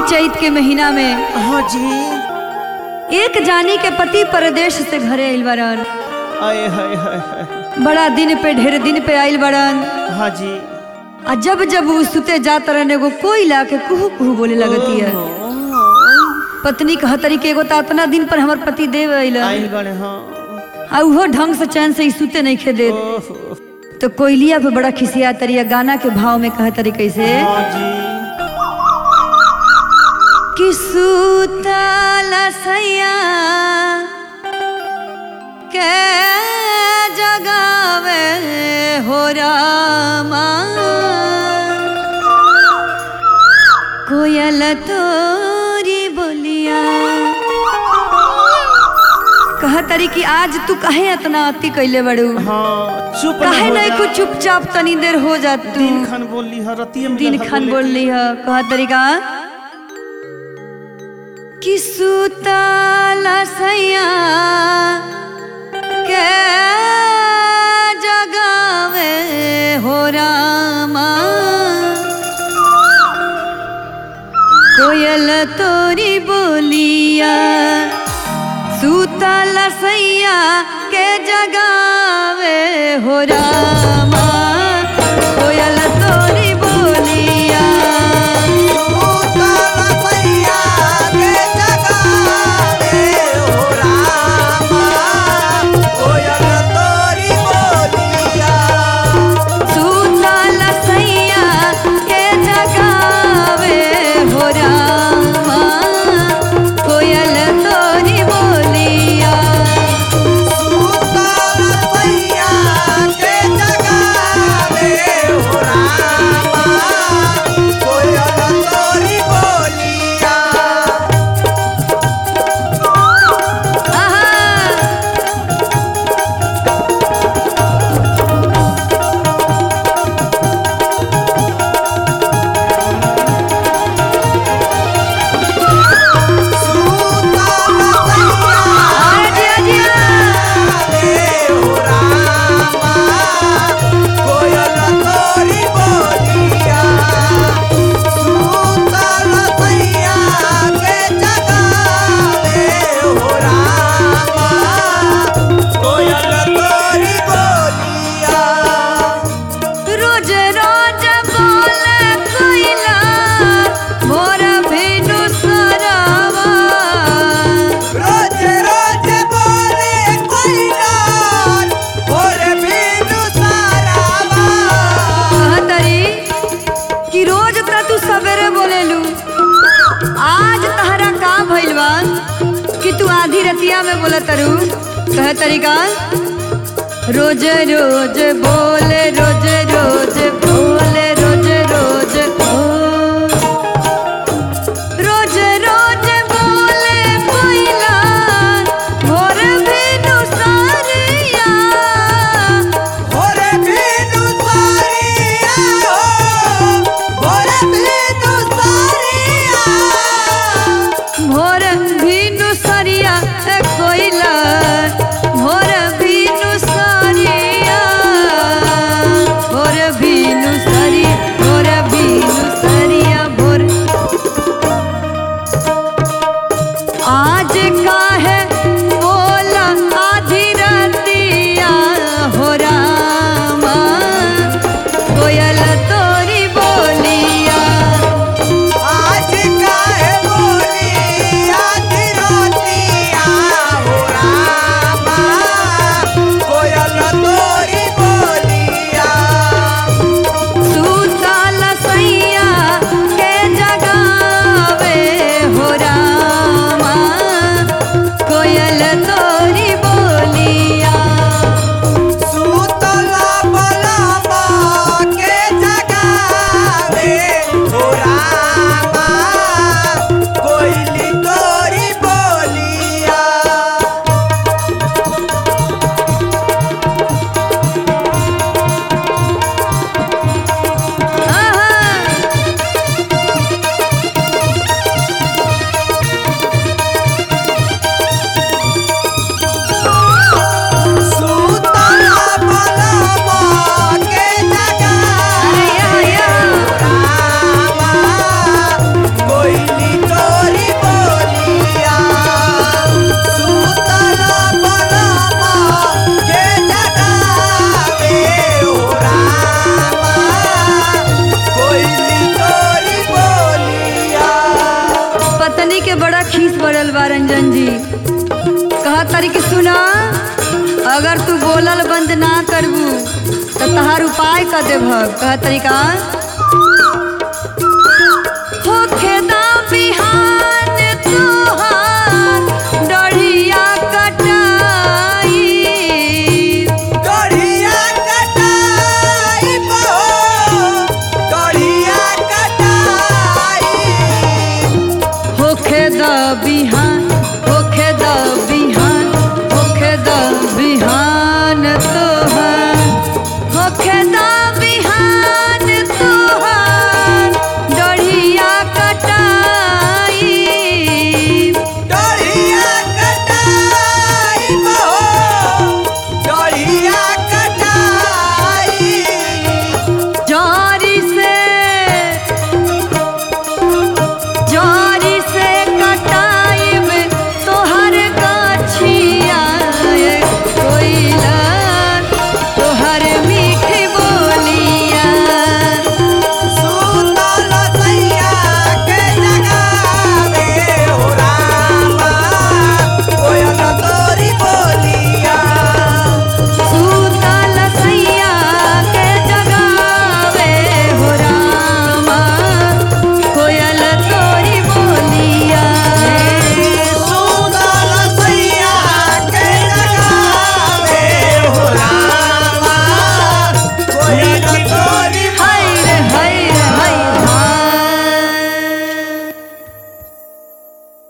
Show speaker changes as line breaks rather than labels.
चैत के महीना में
हाँ जी
एक जानी के पति परदेश से घरे आइल बड़न
आए हाय हाय हाय
बड़ा दिन पे ढेर दिन पे आइल बड़न
हाँ जी
आ जब जब वो सुते जात रहन एगो कोई ला के कुहू कुहू बोले लगती है पत्नी कहतरी के एगो तो इतना दिन पर हमर पति देव
आइल
अइलन
बने हाँ
आ उहो ढंग से चैन से ई सुते नहीं खे दे
ओहो
तो कोयलिया पे बड़ा खिसिया तरिया गाना के भाव में कहतरी कैसे
हाँ जी
कि सुतल सैया के जगावे हो रामा कोयल तोरी बोलिया कह तरी कि आज तू कहे इतना अति कैले बड़ू
हाँ चुप न
काहे
हो
नहीं
जा।
कुछ चुपचाप तनी देर हो जा तू
दिन खान बोली है रतिया में
दिन
लगा
खान
बोले
बोल ली है कहा तरीका कि सुतला सैया के जगावे हो रामा कोयल तोरी बोलिया सुतल सैया के जगावे हो रामा कोयल तोरी बोलिया सुतल सैया के जगावे हो रामा कोयल तोरी बोलिया आहा अरे जिया जिया रोज रोज बोले कोइला मोर भेनु सरवा कहतरी कि रोज त तू सवेरे बोलेलू आज तहरा का भइल बा कि तू आधी रतिया में बोलतरू कहतरी का रोज रोज बोले रोज रोज बोले रोज रोज बोल। रोज रोज बोले कोइला मोर भेनु सारिया भोर भीनु सरिया ए कोइला भोर भीनु सरिया भोर भी तहार उपाय कर देभ कह तरीका